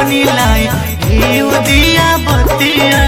ढकनी लाई घीव दिया बतिया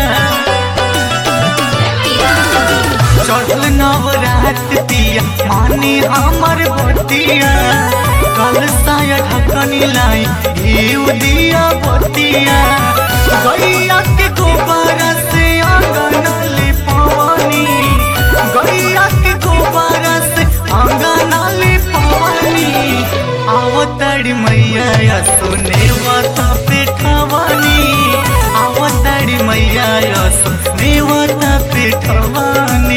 चढ़ल नवरात पिया मानी हमर बतिया कल साया ढकनी लाई घीव दिया बतिया गैया के गोबर से आंगन लिपवनी गैया के गोबर से आंगन लिपवनी आवतड़ी मैया सोने वाता पेठवानी आवतड़ी मैया सोने वाता पेठवानी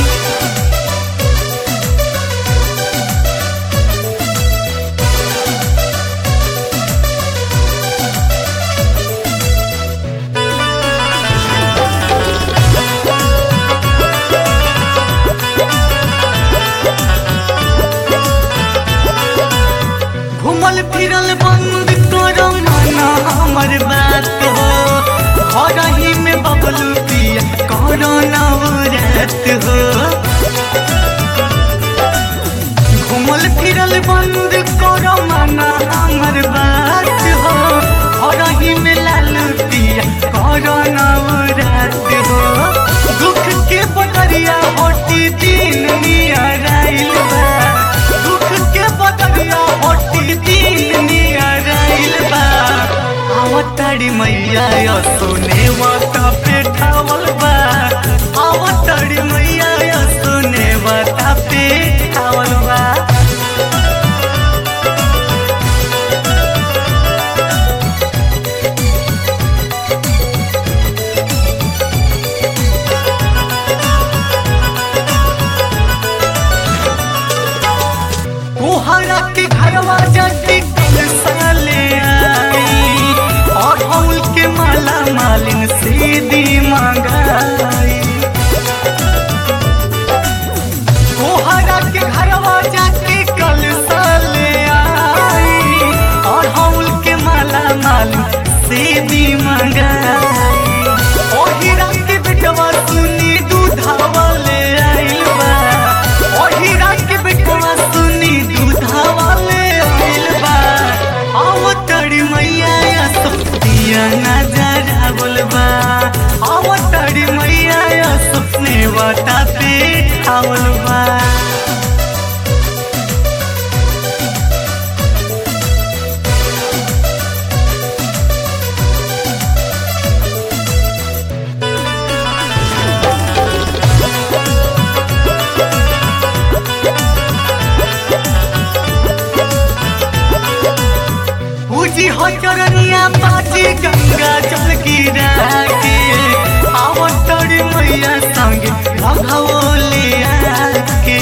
घूमल फिरल बंद करो मना हमर बात हो घर ही में बबलू पिया करो नवरात हो घूमल फिरल बंद करो मना हमर बात हो घर ही में लालू पिया करो नवरात हो दुख के बदरिया होटी दिन नियर आइल बा दुख के बदरिया होटी दिन नियर आइल बा आवतड़ी मैया यो सोने वाता पेठावल बा आवतड़ी मैया यो सोने वाता पेठावल बा कोहरा के घरवा जाती कल साले आई और हौल के माला मालिन सीधी मंगाई कोहरा के घरवा जाती कल साले आई और हौल के माला मालिन सीधी मंगाई ओही रात के बेटवा सुनी दूधावा ले आइल बा ओही रात के बेटवा सुनी दूधावा ले आइल बा आव तड़ी मैया या सपनिया नजरा बोलबा आव तड़ी मैया या सपने वाता पे आवल बा पूजी हो चरनिया बाजी गंगा जल गिरा के आवतड़ी मैया संगे भगवले के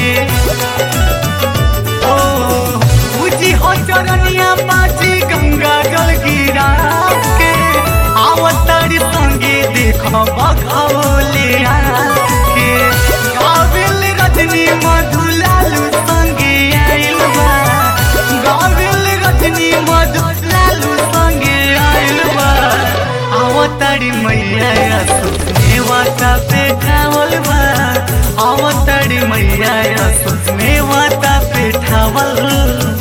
ओ पूजी हो चरनिया बाजी गंगा जल गिरा के आवतड़ी संगे देखो भगवले के गावेल रजनी मधुलालू संगे आइल बा गावेल रजनी मधुलालू संगे आइल बा आवतड़ी मैया सुने वाता पे ठावल बा आवतड़ी मैया सुने वाता पे ठावल